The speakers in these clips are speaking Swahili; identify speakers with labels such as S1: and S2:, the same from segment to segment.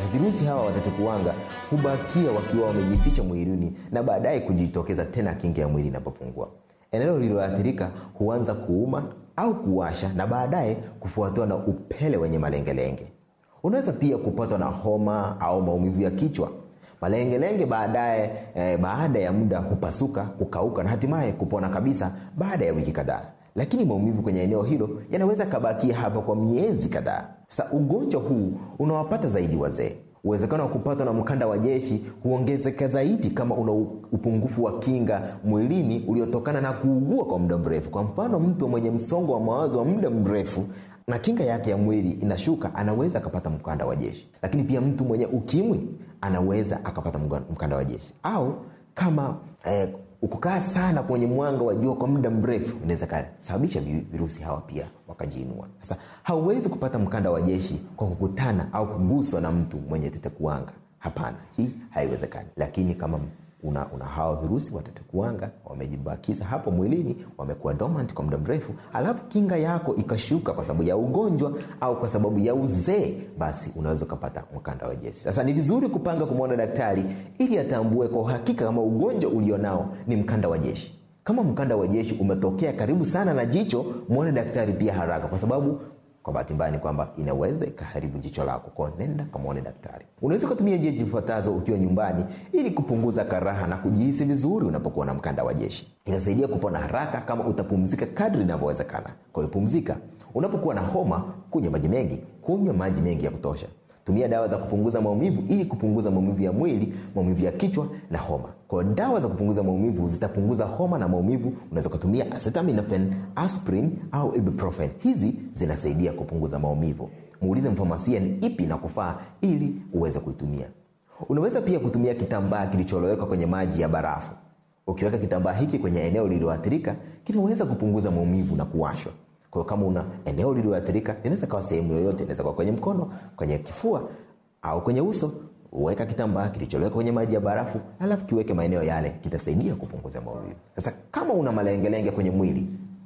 S1: virusi hawa wa tetekuwanga hubakia wakiwa wamejificha mwilini na baadaye kujitokeza tena kinga ya mwili inapopungua. Eneo lililoathirika huanza kuuma au kuwasha na baadaye kufuatiwa na upele wenye malengelenge. Unaweza pia kupatwa na homa au maumivu ya kichwa. Malengelenge baadaye eh, baada ya muda hupasuka, kukauka na hatimaye kupona kabisa baada ya wiki kadhaa, lakini maumivu kwenye eneo hilo yanaweza kabakia hapa kwa miezi kadhaa. Sasa ugonjwa huu unawapata zaidi wazee. Uwezekano wa kupatwa na mkanda wa jeshi huongezeka zaidi kama una upungufu wa kinga mwilini uliotokana na kuugua kwa muda mrefu. Kwa mfano, mtu mwenye msongo wa mawazo wa muda mrefu na kinga yake ya mwili inashuka, anaweza akapata mkanda wa jeshi. Lakini pia mtu mwenye ukimwi anaweza akapata mkanda wa jeshi, au kama eh, ukukaa sana kwenye mwanga wa jua kwa muda mrefu inaweza kasababisha virusi hawa pia wakajiinua. Sasa hauwezi kupata mkanda wa jeshi kwa kukutana au kuguswa na mtu mwenye tetekuwanga. Hapana, hii haiwezekani. Lakini kama una, una hawa virusi wa tetekuwanga wamejibakiza hapo mwilini, wamekuwa dormant kwa muda mrefu, alafu kinga yako ikashuka kwa sababu ya ugonjwa au kwa sababu ya uzee, basi unaweza ukapata mkanda wa jeshi. Sasa ni vizuri kupanga kumwona daktari ili atambue kwa uhakika kama ugonjwa ulionao ni mkanda wa jeshi. Kama mkanda wa jeshi umetokea karibu sana na jicho, mwone daktari pia haraka, kwa sababu kwa bahati mbaya ni kwamba inaweza ikaharibu jicho lako. Kwa nenda kamwone daktari. Unaweza ukatumia njia zifuatazo ukiwa nyumbani ili kupunguza karaha na kujihisi vizuri unapokuwa na mkanda wa jeshi. Inasaidia kupona haraka kama utapumzika kadri inavyowezekana. Kwa hiyo pumzika. Unapokuwa na homa, kunywa maji mengi, kunywa maji mengi ya kutosha. Tumia dawa za kupunguza maumivu ili kupunguza maumivu ya mwili, maumivu ya kichwa na homa. Kwa dawa za kupunguza maumivu zitapunguza homa na maumivu. Unaweza kutumia acetaminophen, aspirin au ibuprofen. Hizi zinasaidia kupunguza maumivu. Muulize mfamasia ni ipi na kufaa ili uweze kuitumia. Unaweza pia kutumia kitambaa kilicholowekwa kwenye maji ya barafu. Ukiweka kitambaa hiki kwenye eneo lililoathirika, kinaweza kupunguza maumivu na kuwashwa. Kwa hiyo kama una eneo lililoathirika, inaweza kawa sehemu yoyote, inaweza kuwa kwenye mkono, kwenye kifua au kwenye uso. Weka kitambaa kilichowekwa kwenye maji ya barafu, alafu kiweke maeneo yale, kitasaidia kupunguza maumivu. Sasa kama una malengelenge kwenye mwili,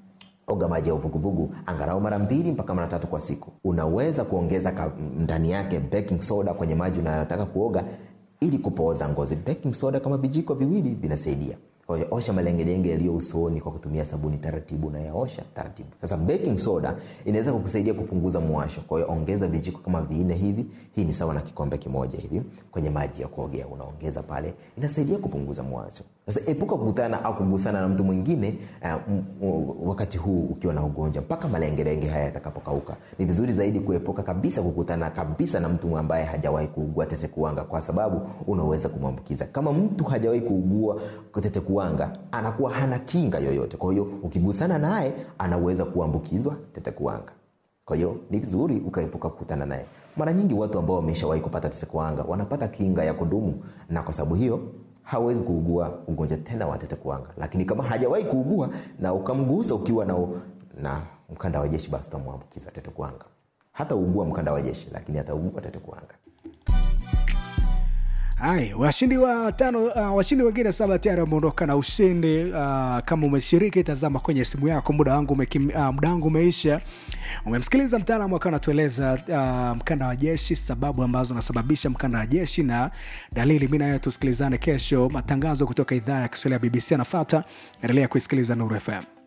S1: oga maji ya uvuguvugu angalau mara mbili mpaka mara tatu kwa siku. Unaweza kuongeza ndani yake baking soda kwenye maji unayotaka kuoga ili kupooza ngozi. Baking soda kama vijiko viwili vinasaidia. Kwa hiyo osha malengelenge yaliyo usoni kwa kutumia sabuni taratibu, na yaosha taratibu. Sasa baking soda inaweza kukusaidia kupunguza mwasho. Kwa hiyo ongeza vijiko kama vinne hivi, hii ni sawa na kikombe kimoja hivi kwenye maji ya kuogea, unaongeza pale, inasaidia kupunguza mwasho. Sasa epuka kukutana au kugusana na mtu mwingine uh, wakati huu ukiwa na ugonjwa mpaka malengelenge haya yatakapokauka. Ni vizuri zaidi kuepuka kabisa kukutana kabisa na mtu ambaye hajawahi kuugua tetekuwanga, kwa sababu unaweza kumwambukiza. Kama mtu hajawahi kuugua tetekuwanga, anakuwa hana kinga yoyote, kwa hiyo ukigusana naye anaweza kuambukizwa tetekuwanga. Kwa hiyo ni vizuri ukaepuka kukutana naye. Mara nyingi watu ambao wameshawahi kupata tetekuwanga wanapata kinga ya kudumu, na kwa sababu hiyo hawezi kuugua ugonjwa tena wa tetekuwanga. Lakini kama hajawahi kuugua na ukamgusa ukiwa na, na mkanda wa jeshi, basi utamwambukiza tetekuwanga. Hata ugua mkanda wa jeshi, lakini hataugua tetekuwanga.
S2: Hai, washindi wa tano, uh, washindi wengine saba tayari wameondoka na ushindi. Uh, kama umeshiriki, tazama kwenye simu yako, muda wangu umekim, uh, muda wangu umeisha. Umemsikiliza mtaalamu akawa anatueleza uh, mkanda wa jeshi, sababu ambazo nasababisha mkanda wa jeshi na dalili. Mi nayo tusikilizane kesho, matangazo kutoka idhaa ya Kiswahili ya BBC anafata. Endelea kuisikiliza Nuru FM.